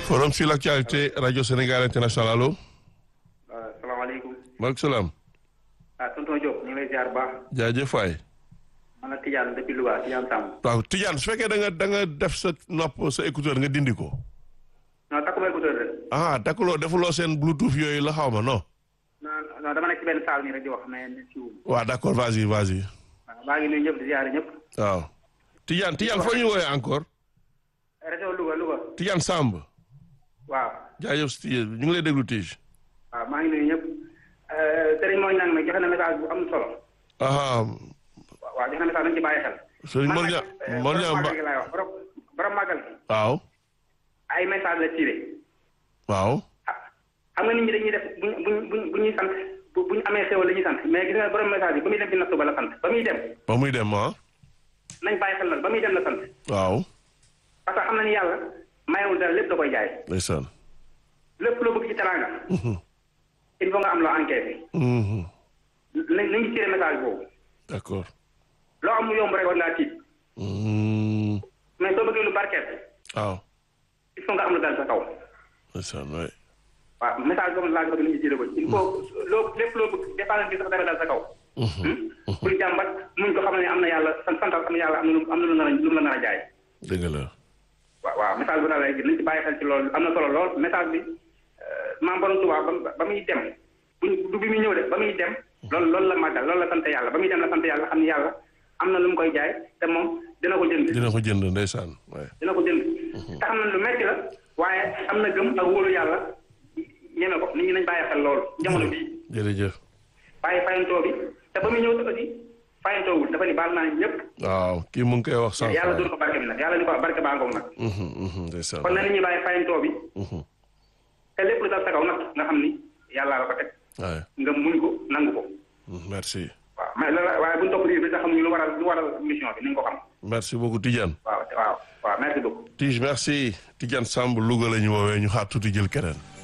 forum sur l'actualité radio Sénégal international allo. waaw salaamaaleykum. maaleykum salaam. ah tonton Diop ñu ngi lay ziar bu baax. jaajëf waay. man la Tidiane depuis Louga Tidiane Samb. waaw Tidiane su fekkee da nga da nga def sa nopp sa écouteur nga dindi ko. non takkuma écouteur rek. ah takkuloo defuloo seen bluetooth yooyu la xaw ma non. non non dama nekk ci benn salle nii rek di wax mais ne si wu. waaw d'accord vas-y vas-y. waaw maa ngi nuyu ñëpp di ziar ñëpp. waaw. Tidiane Tidiane foo ñuy woowee encore. région Louga Louga. Tidiane Samb. waaw. jaajëf Tidiane ñu ngi lay déglu Tige. waaw maa ngi nuyu ñëpp. Serigne Mor Niang nag joxe na message bu am solo. ah waaw joxe na message dañu ci bàyyi xel. Serigne Mor Niang Mor Niang borom ba màggal gi laay wax borom borom màggal gi. waaw. ay message la tiré. waaw. ah xam nga nit ñi dañuy def bu ñu bu ñu bu ñuy sant bu bu ñu amee xéwal la ñuy sant mais gis nga borom message bi ba muy dem ci nattu ba la sant ba muy dem. ba muy dem ah. nañ bàyyi xel nag ba muy dem la sant. waaw. parce que xam na ni yàlla mayewul dara lépp da koy jaay ndeysaan. lépp loo bëgg ci teraanga il faut nga am loo encaissé Mhm. nañ nañu tiré message boobu d'accord. loo am mu yomb rek war ngaa tiit Mhm. mais soo bëggee lu barkeel waaw. il faut nga am lu dal sa kaw ndeysaan waay. waaw message boobu laa bëgg nit ñi tiré ko il faut loo lépp loo bëgg dépense bi sax dara dal sa kaw bul jàmbat muñ ko xam ne am na yàlla sant santal xam ne yàlla am na lu am na lu nar a lu mu la nar a jaay dëgg la. waaw waaw message bu daal rek nañ ci bàyyi xel ci loolu am na solo lool message bi maam borom Tuubaa ba ba muy dem buñ du bi muy ñëw de ba muy dem loolu loolu la màggal loolu la sant yàlla ba muy dem la sant yàlla xam ni yàlla am na lu mu koy jaay te moom dina ko jënd dina ko jënd ndeysaan waay. dina ko jënd te xam na lu metti la waaye am na gëm ak wóolu yàlla ñeme ko nit ñi nañ bàyyi xel loolu jamono bii jërëjëf. bàyyi fayantoo bi te ba muy ñëw aussi fayantoowul dafa ni baal naa ñëpp waaw kii mu ngi koy wax sànq. yàlla dóor ko barke bi nag yàlla ni ko barke baa ngoog nag Mhm, mhm, ndeysaan. kon na nit ñi bàyyi fayantoo bi Mhm. te lépp lu dal sa kaw nag nga xam ni yàlla la ko teg waay. nga muñ ko nangu ko Mhm, merci. waaw mais loolu waaye bu ñu topp lii bi sax xamuñu lu waral lu waral mission bi ni nga ko xam merci beaucoup Tidiane. waaw waaw waaw merci beaucoup Tige merci Tidiane Samb Louga la ñu woowee ñu xaar tuuti jël keneen.